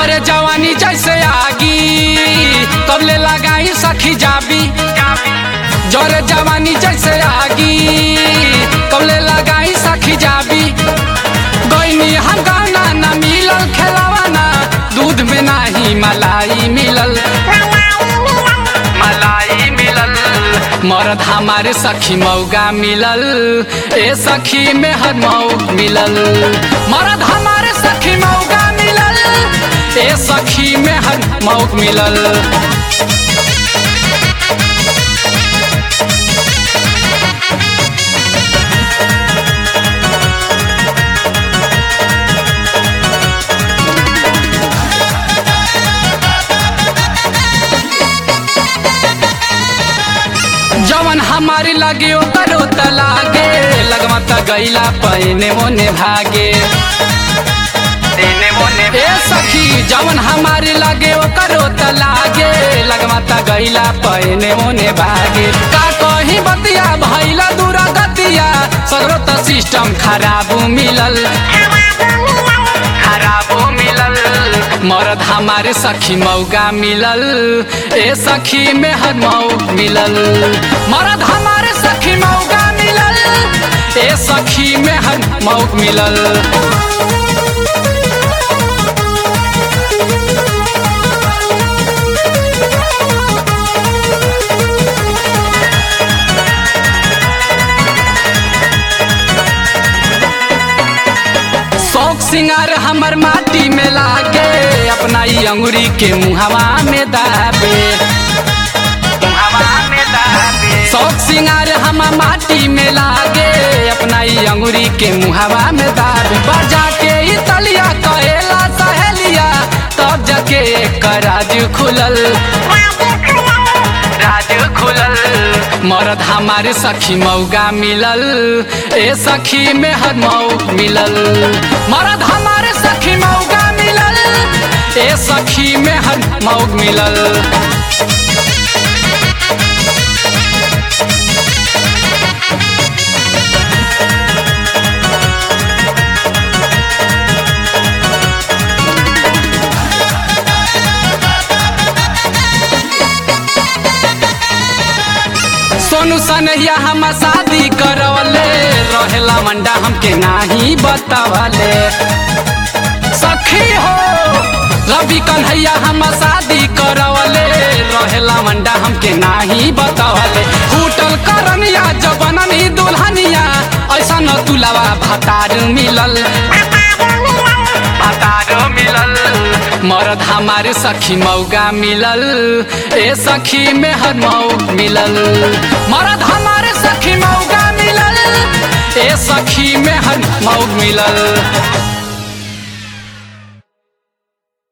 जरे जवानी जैसे आगी कबले लगाई सखी जाबी जरे जवानी जैसे आगी कबले लगाई सखी जाबी गईनी हम गाना ना मिलल खेलावाना दूध में नाही मलाई मिलल मलाई मिलल मरद हमारे सखी मौगा मिलल ए सखी में हर मऊ मिलल मरद हमारे सखी मौगा मिलल ए सखी में हर मऊ मिलल जवन हमारी लगे ओकरो त लागे लगवा त गईला पैने मोने भागे ए सखी जवन हमारी लगे ओकरो त लागे लगवा त गईला पैने मोने भागे का कहीं बतिया भइला दूरा गतिया सगरो त सिस्टम खराब मिलल खराब मिलल मरद हमारे सखी मौगा मिलल ए सखी में हर मऊ मिलल मरद हमारे सखी मौगा मिलल ए सखी में हर मऊ मिलल शौक सिंगार हमर माटी में लागे अपना ई अंगुरी के मुहवा में दाबे शौक सिंगार हम माटी में लागे अपना ई अंगुरी के मुहवा में दाबे बजा के ई तलिया कहेला सहेलिया तब जाके एक राज खुलल राज खुलल मरद हमारे सखी मौगा मिलल ए सखी में हर मऊ मिलल मरद हमारे सखी मौगा मिलल ए सखी में हर मऊ मिलल सोनू सनहिया हम शादी करवले रहेला मंडा हमके नाही बतावले सखी हो रवि कन्हैया हम शादी करवले रहेला मंडा हमके नाही बतावले होटल करनिया जबननी दुल्हनिया ऐसा न तुलावा भतार मिलल भतार मिलल मरद हमारे सखी मौगा मिलल ए सखी में हर मऊ मिलल मरद हमारे सखी मौगा मिलल ए सखी में हर मऊ मिलल